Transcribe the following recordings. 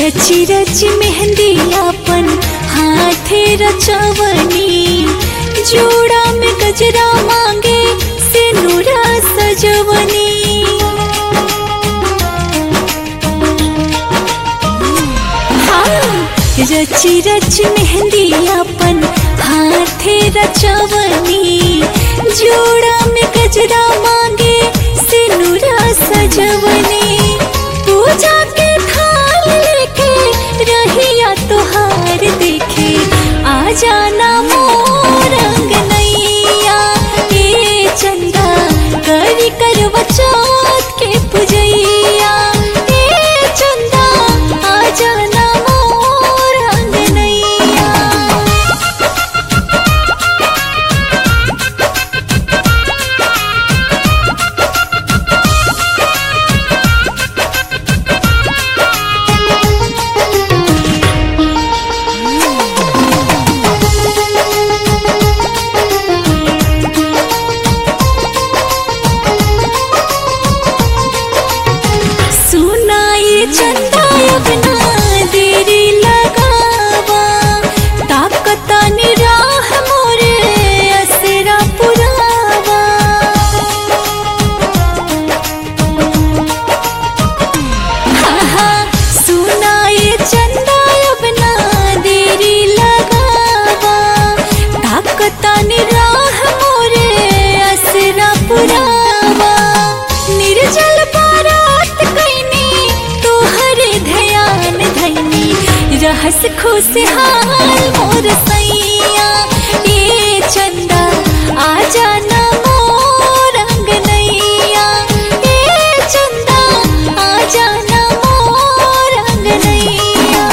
रची रची मेहंदी अपन हाथे रचवनी जोड़ा में गजरा मांगे सिनुरा सजवनी हाँ, रची रची मेहंदी अपन हाथे रचवनी जोड़ा में गजरा मांगे सिनुरा सजवनी पूजा के थाल लेके रहिया तोहार देखे आ जाना मोर अंगनैया ए चंदा करी करवा चौथ के पुजैया ए चंदा आ जाना मोर अंगनैया सुनाई चंदा अपना देरी लगावा ताकता निराह मोरे असरा पुरावा हाँ हाँ सुनाई चंदा अपना देरी लगावा ताकता निराह मोरे असरा पुरावा निर्जल बारात कैनी तोहरे ध्यान धैनी रहस खुशहाल मोर सैया ए चंदा आ जाना मोर अंगनैया ए चंदा आ जाना मोर अंगनैया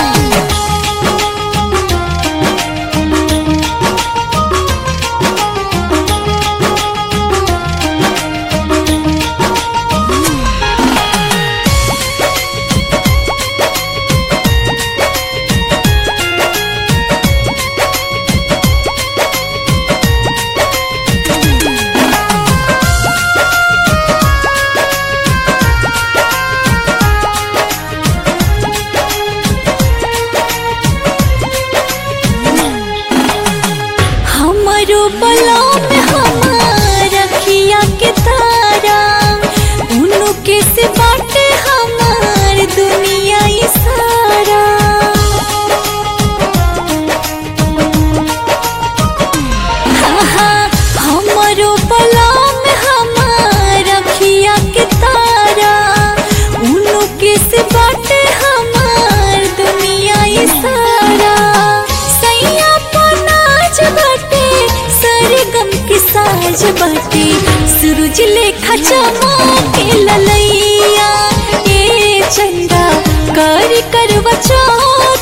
हमारो बला में हमार रखिया के तारा उनु के से बाटे हमार दुनिया ये सारा हाँ हाँ हमारो बला में हमार रखिया के तारा उनु के से बाटे हमार दुनिया ये सारा सैया पनाज बाटे सरगम के साज बाटे सूरज लेखा चमके ललैया ए चंदा कर करवा चौथ